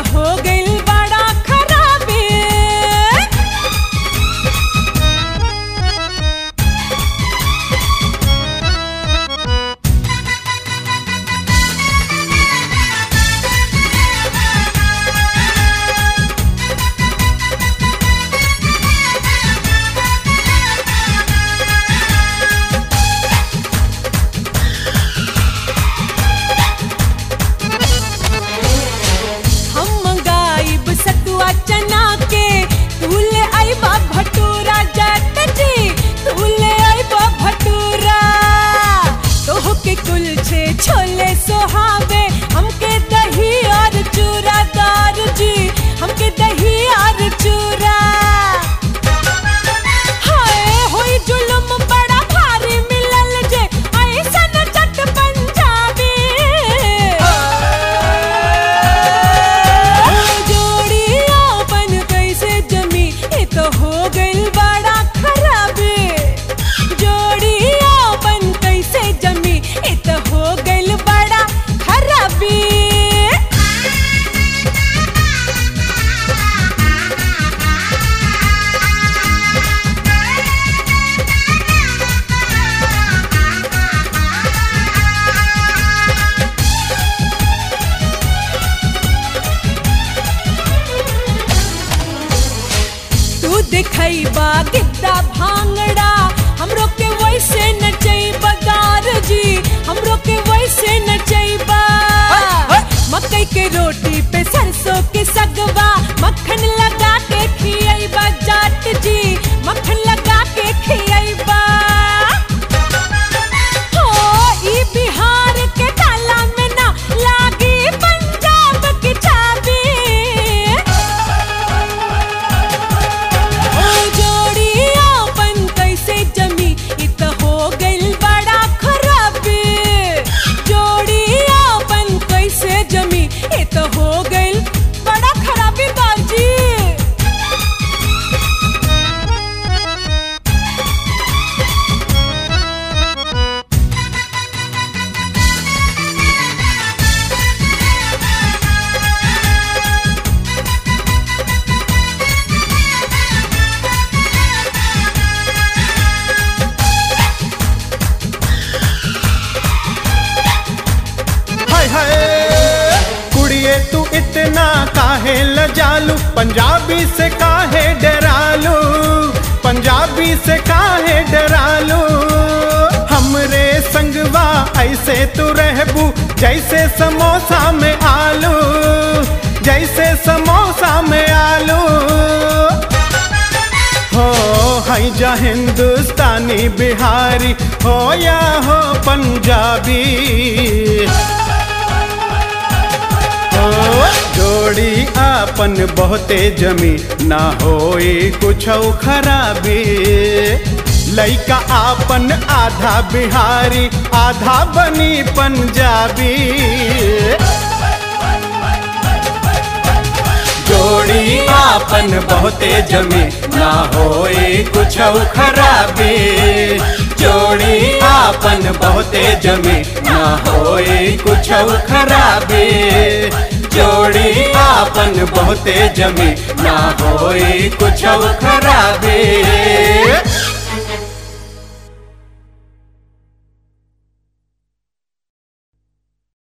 हो गइल बड़ा खराबी हम मंगाइब सतुआ चना के तू ले आइबा भटूरा जाट जी तू ले आइबा भटूरा तोह के कुलछे छोले सोहावे हमके दही और चूरा दार जी हमके दही और चूरा हाय होई जुलुम बड़ा भारी मिलल जे ऐसन चट पंजाबी जोड़िया बन कैसे जमी ये तो हो गइल बड़ा खराबी जोड़िया बन कैसे जमी ये तो हो गइल बड़ा खराबी तू दिखैबा गिद्दा भांगड़ा हमरो के वैसे नचैबा गार जी हमरो के वैसे नचैबा मकई के रोटी पे सरसों के सगवा मक्खन लगा के खियैबा जाट जी मक्खन लगा के खियैबा हो ई बिहार के ताला में ना लागी पंजाब की चाबी ओ जोड़िया बन कैसे जमी इ त हो गइल बड़ा खराबी जोड़िया बन कैसे जमी इ त हो गइल बड़ा खराबी बाजी हाय हाय कुड़िए तू इतना काहे लजालू पंजाबी से काहे डरालू पंजाबी से काहे डरालू हमरे संगवा ऐसे तू रहबू जैसे समोसा में आलू जैसे समोसा में आलू हो हई जा हिंदुस्तानी बिहारी हो या हो पंजाबी हो जोड़ी आपन बहुते जमी ना होई कुछ खराबी लइका आपन आधा बिहारी आधा बनी पंजाबी जोड़ी आपन बहुते जमी ना होए कुछ खराबी जोड़ी आपन बहुते जमी ना होए कुछ खराबी जोड़ी आपन बहुते जमी ना होए कुछ खराबी